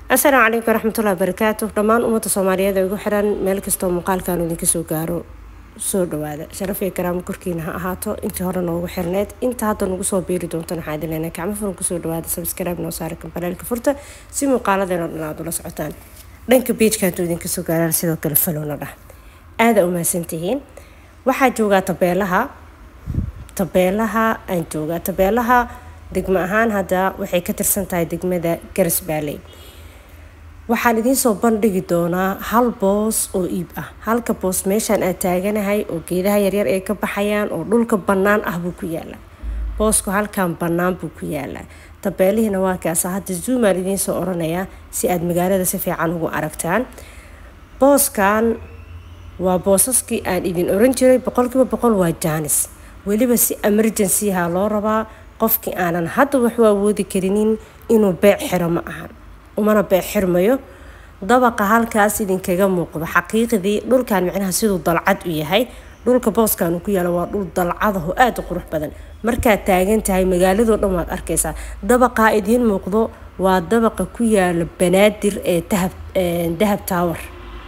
asalaamu calaykum waraxmatullahi wabarakaatu dhammaan ummadda soomaaliyeed ee ugu xiran meel kastoo muuqaalkan idinka soo gaaro soo dhawaada sharaf iyo karaamo korkiina ha ahaato intii hore noogu xirneed inta hadda nagu soo biiri doontan waxaa idin leenahay gacmo furan kusoo dhawaada subscribe noo saara kambalaalka furta si muuqaaladeena dhan aad ula socotaan dhanka beijka hadduu idinka soo gaaraan sidoo kale falowna dhah aada u mahadsantihiin waxaa joogaa tabeelaha tabeelaha aan joogaa tabeelaha degmo ahaan hadda waxay ka tirsan tahay degmada garas baaley waxaan idiin soo bandhigi doonaa hal boos oo iib ah halka boos meeshaan aad taaganahay oo geedaha yaryar ay ka baxayaan oo dhulka bannaan ah buu ku yaalaa boosku halkan bannaan buu ku yaalaa tabeelihiina waa kaasa hadda zoomaan idiin soo oranayaa si aad magaalada si fiican ugu aragtaan booskan waa boosaskii aan idin oran jiray boqolkiiba boqol waa jaanis weliba si emergencyha loo rabaa qofkii aanan hadda waxu awoodi karinin inuu beec xiro ma ahan umana beec xirmayo dabaqa halkaas idinkaga muuqdo xaqiiqdii dhulkan micnaha siduu dalcad u yahay dhulka booskan uu ku yaalo waa dhul dalcadaho aada u qurux badan markaad taagan tahay magaaladoo dhan waad arkaysaa dabaqaa idiin muuqdo waa dabaqa ku yaala banaadir ee dahab dahab tower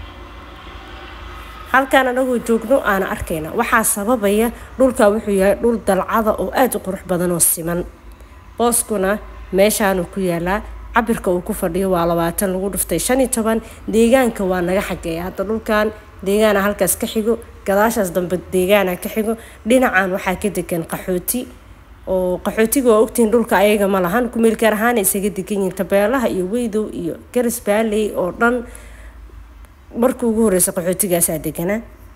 halkaan anagoo joogno aana arkayna waxaa sababaya dhulka wuxuu yahay dhul dalcada oo aada u qurux badan oo siman booskuna meeshaanuu ku yaalaa cabirka uu ku fadhiyo waa labaatan lagu dhuftay shan iyo toban deegaanka waa naga xageeya hadda dhulkan deegaana halkaas ka xigo gadaashaas dambe deegaana ka xigo dhinacan waxaa ka degan qaxooti oo qaxootiga waa ogtihiin dhulka ayaga ma lahan kumeelgaar ahaana isaga degan yihiin tabeelaha iyo weydow iyo garas baaley oo dhan markii ugu horeysa qaxootigaasaa deganaa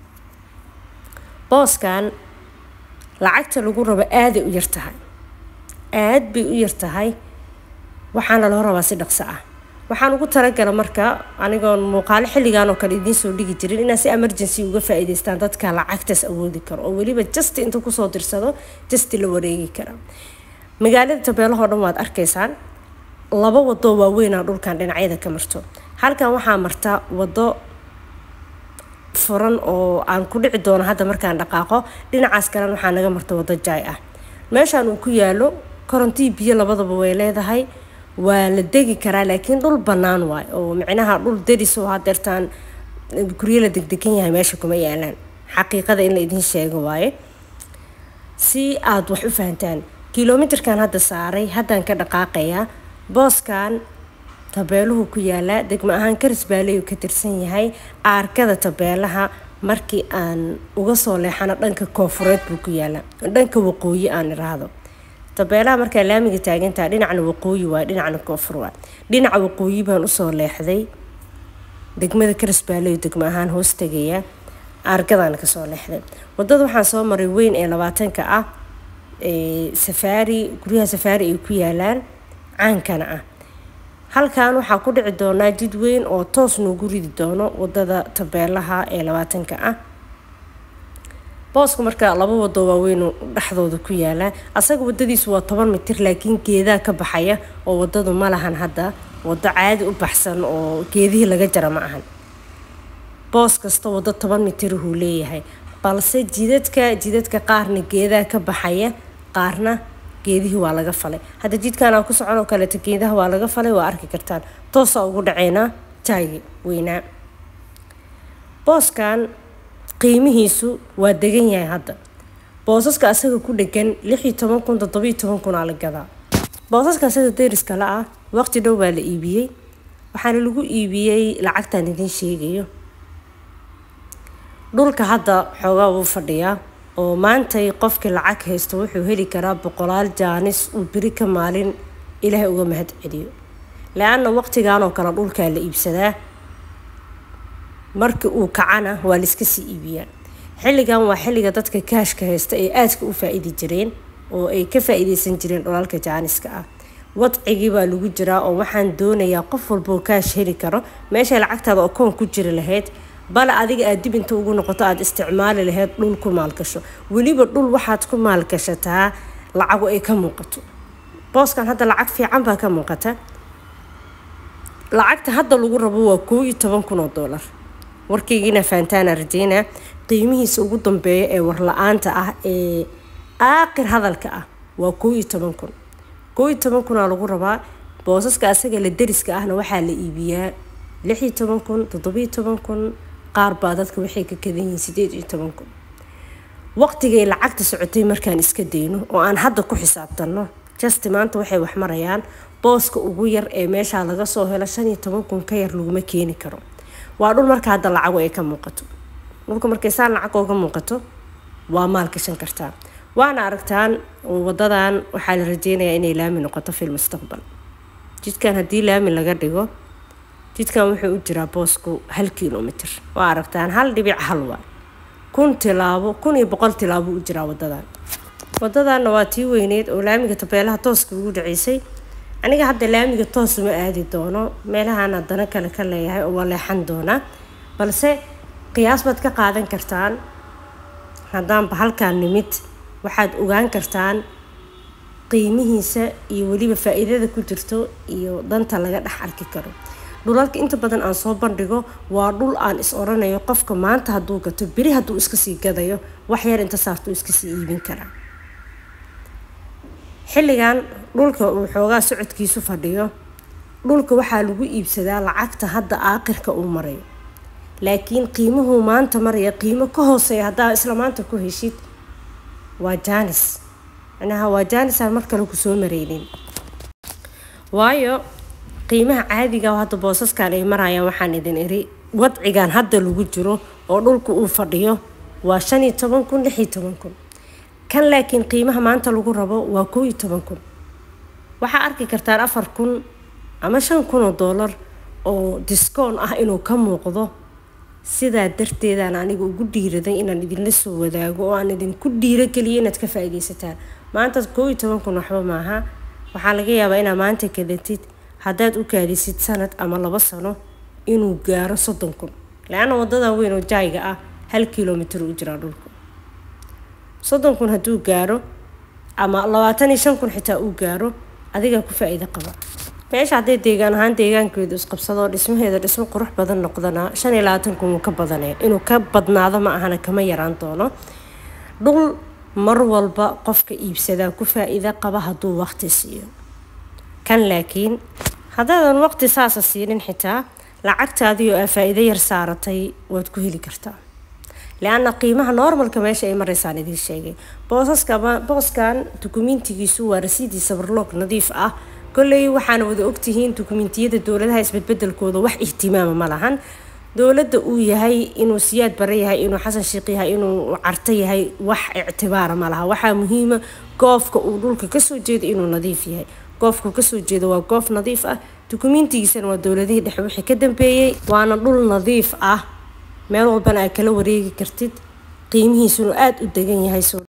booskan lacagta lagu rabo aaday u yartahay aad bay u yartahay waxaana loo rabaa si dhaqso ah waxaan ugu talagala marka anigoon muuqaalo xilligan oo kale idiin soo dhigi jirin inaa si emergency uga faa-iideystaan dadka lacagtaas awoodi karo oo weliba justi intuu kusoo dirsado justi la wareegi kara magaalada tabeelahoo dhan waad arkaysaan laba wadoo waaweynaa dhulkan dhinacyada ka marto halkan waxaa marta wado furan oo aan ku dhici doono hadda markaan dhaqaaqo dhinacaas kalena waxaa naga marta wado jaay ah meeshaan uu ku yaalo korontii biyo labadaba way leedahay waa la degi karaa laakiin dhul bannaan waay oo micnaha dhul deris oo hadeertaan guryo la degdegan yahay meesha kuma yaalaan xaqiiqada in la idiin sheego waaye si aada wax u fahantaan kilomitirkan hadda saaray haddaan ka dhaqaaqayaa booskan tabeeluhu ku yaalaa degmo ahaan karis baaleyu ka tirsan yahay aarkada tabeelaha markii aan uga soo leexano dhanka koofureed buu ku yaalaa dhanka waqooyi aan iraahdo tabeelaha markaa laamiga taagantaha dhinacna waqooyi waa dhinacna koonfur waa dhinaca waqooyi baan usoo leexday degmada karis baaleyu degmo ahaan hoos tegaya aargadaan kasoo leexday wadada waxaan soo maray weyn ee labaatanka ah safaari guryaha safaari ay ku yaalaan caankana ah halkan waxaa ku dhici doonaa jid weyn oo toos noogu ridi doono wadada tabeelaha ee labaatanka ah booska marka laba wado waaweyn dhexdooda ku yaalaa asaga wadadiisu waa toban mitir laakiin geedaa ka baxaya oo wadadu ma lahan hadda wado caadi u baxsan oo geedihii laga jara ma ahan boos kasta wado toban mitirahuu leeyahay balse jidadka jidadka qaarna geedaa ka baxaya qaarna geedihii waa laga falay hadda jidkanaa ku socon oo kaleeto geedaha waa laga falay waa arki kartaan toosaa ugu dhaceynaa jaagi weynaa booskan qiimihiisu waa degan yahay hadda boosaska asaga ku dhegan lix iyo toban kun toddoba iyo toban kunaa la gadaa boosaska asaga deriska la ah waqti dhow baa la iibiyey waxaana lagu iibiyey lacagtaan idiin sheegayo dhulka hadda xoogaa wuu fadhiyaa oo maantay qofkii lacag haysto wuxuu heli karaa boqolaal jaanis uu beri ka maalin ilaahay uga mahad celiyo le-anna waqtigan oo kale dhulkaa la iibsadaa markii uu kacana waa laiska sii iibiyaa xilligan waa xilliga dadka kaashka haysta ay aadka u faa-iidi jireen oo ay ka faa-iideysan jireen dholalka jaaniska ah wadcigii baa lagu jiraa oo waxaan doonayaa qof walboo kaash heli karo meeshay lacagtaada oo koon ku jiri lahayd bale adiga aad dib inta ugu noqoto aada isticmaali lahayd dhul ku maalgasho weliba dhul waxaad ku maalgashataa lacagu ay ka muuqato booskan hadda lacag fiican baa ka muuqata lacagta hadda lagu rabo waa koo iyo toban kun oo doolar warkaygiina faantaana rajeyna qiimihiisa ugu dambeeya ee warla-aanta ah ee aakhir hadalka ah waa koo iyo toban kun koo iyo toban kunaa lagu rabaa boosaska asaga la deriska ahna waxaa la iibiyaa lix iyo toban kun toddobiyo toban kun qaar baa dadka waxay ka kadan yihiin sideed iyo toban kun waqtigay lacagta socotay markaan iska dayno oo aan hadda ku xisaabtanno jasti maanta waxay wax marayaan booska ugu yar ee meeshaa laga soo helo shan iyo toban kun ka yar laguma keeni karo waa dhul marka hadda lacago ay ka muuqato dhulka markay saan lacag ooga muuqato waa maal gashan kartaa waana aragtaan wadadan waxaa la rajeynayaa inay laami noqoto fil mustaqbal jidkan haddii laami laga dhigo jidkan wuxuu u jiraa boosku hal kilomitr waa aragtaan hal dhibic hal waa kun tilaabo kun iyo boqol tilaabo u jiraa wadadan wadadanna waa tii weyneed oo laamiga tabeelaha tooska ugu dhaceysay aniga hadda laamiga toos uma aadi doono meelahaan haddana kale ka leeyahay oo waa leexan doonaa balse qiyaas baad ka qaadan kartaan haddaanba halkaan nimid waxaad ogaan kartaan qiimihiisa iyo weliba faa-iidada ku jirto iyo danta laga dhex arki karo dhulalka inta badan aan soo bandhigo waa dhul aan is oranayo qofka maanta hadduu gato beri hadduu iska sii gadayo wax yar inta saartuu iska sii iibin karaa xilligan dhulka uu xoogaa socodkiisu fadhiyo dhulka waxaa lagu iibsadaa lacagta hadda aaqirka uu marayo laakiin qiimuhuu maanta maraya qiimo ka hooseeya haddaa isla maanta ku heshid waa jaanis macnaha waa jaanis aan mar kale kusoo mareynin waayo qiimaha caadiga oo hadda boosaskan ay marayaan waxaan idin iri wadcigan hadda lagu jiro oo dhulka uu fadhiyo waa shan iyo toban kun lix iyo toban kun kan laakiin qiimaha maanta lagu rabo waa koo iyo toban kun waxaa arki kartaan afar kun ama shan kun oo doolar oo discoon ah inuu ka muuqdo sidaa darteedaan aniga ugu dhiiraday inaan idinla soo wadaago oo aan idinku dhiirogeliyo inaad ka faa-ideysataan maanta koo iyo toban kun waxba maaha waxaa laga yaabaa inaad maanta kadatid haddaad u kaadisid sanad ama labo sano inuu gaaro soddon kun le-anna wadadan weyn oo jaayga ah hal kilomitr u jiraa dhulku soddon kun hadduu gaaro ama labaatan iyo shan kun xitaa uu gaaro adigaa ku faa-iido qaba meesha hadday deegaan ahaan deegaankeedu isqabsadoo dhismaheeda dhismo qurux badan noqdana shan iyo labaatan kun wuu ka badanaya inuu ka badnaado ma ahana kama yaraan doono dhul mar walba qofka iibsadaa ku faa-iido qaba hadduu waqti siiyo kan laakiin haddaadan waqti saasa siinin xitaa lacagtaadii oo aa faa-iido yar saaratay waad ku heli kartaa le-anna qiimaha normalka meesha ay maraysaan idiin sheegay boosaska booskan dukumiintigiisu waa rasiidii sabarloog nadiif ah kolley waxaana wada ogtihiin dukumiintiyada dowladaha isbedbedelkooda wax ihtimaama ma lahan dowladda uu yahay inuu siyaad bare yahay inuu xasan sheekh yahay inuu carto yahay wax ictibaara ma laha waxaa muhiima goofka uu dhulka kasoo jeedo inuu nadiif yahay goofku kasoo jeedo waa goof nadiif ah dukumiintigiisana waa dowladihii dhexe wixii ka dambeeyey waana dhul nadiif ah meel walbana aad kala wareegi kartid qiimihiisuna aada u degan yahay